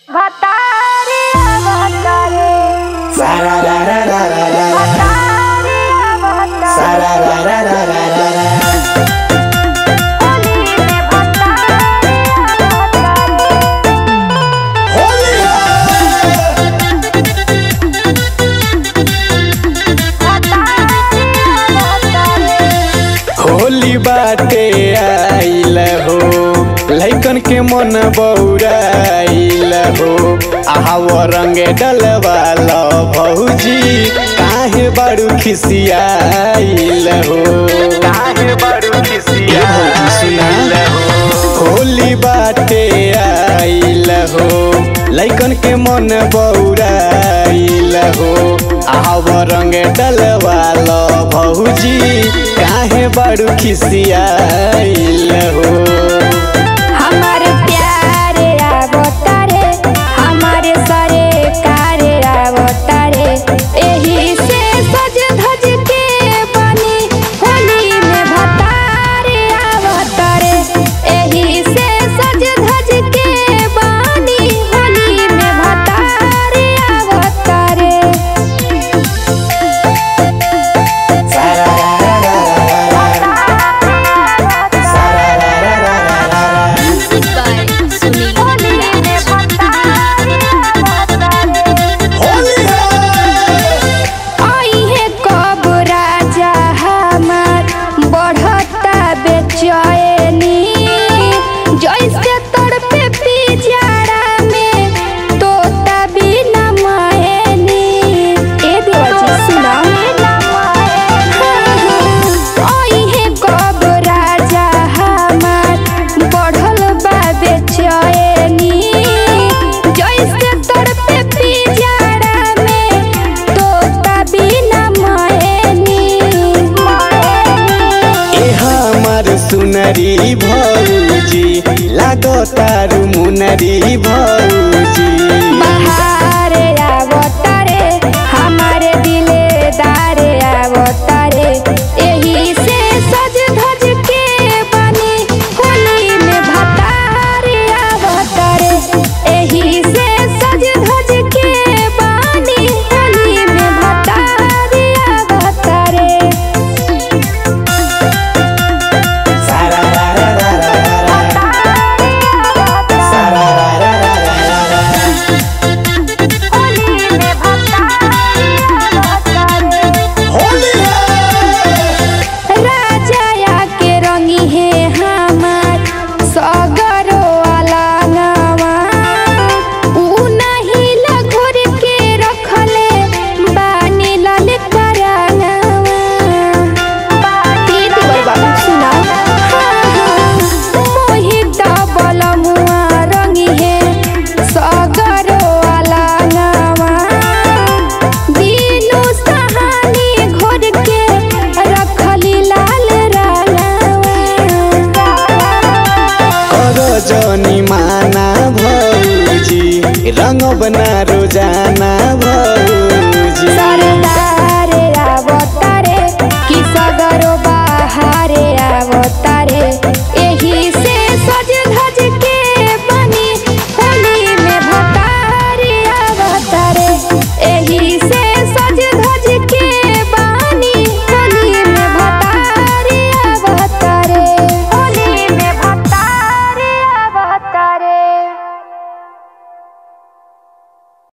भतारे भतारे Sa-ra ra ra ra ra ra ra. भतारे भतारे Sa-ra ra ra ra ra ra ra. Holi में भतारे भतारे होली होली बाटे आइल हो लैकन के मन बौराइल हो आव रंग डलवाल भौजी काहे बड़ू खिसियाइल हो काहे बड़ू खिसियाइल हो होली बाटे आइल हो लैकन के मन बौराइल हो आव रंग डलवाल भौजी काहे बड़ू खिसियाइल हो हमार प्यारे आवतारे हमारे सारे कारे आवतारे एही से सज धज के बनी होली में भतारे आवतारे एही से सज धज के बनी होली में भतारे आवतारे Music by Sunil होली में भतारे आवतारे आई है कब राजा हमार बढ़ता बेचैनी जैसे तड़पे पिजारा में तोता बिना महनी ए देवजी सुना आई है कब राजा हमार बढ़ल बा बेचैनी जैसे तड़पे पिजारा में तोता बिना महनी ए हमर सुनरी भौजी लागो तारू मुनरी भौजी बहारे आवतारे हमारे दिलेदारे आवतारे एही से सज धज के बनी होली में भतारे आवतारे एही से सज धज के बनी होली में भतारे आवतारे सारा रा रा रा रा रा रा। सारा रा रा रा रा रा रा। होली राजा के रंगी है हमार सगरो अलंगवा ऊ नहीं लगोर के रखले बानी लल करंगवा तीन बार बाबू सुना मोहित डबल मुआ रंगी है सगरो अलंगवा बीनू सहानी घोर के रखली लाल रंगवा करो जनी माना भौजी रंग बना रोजाना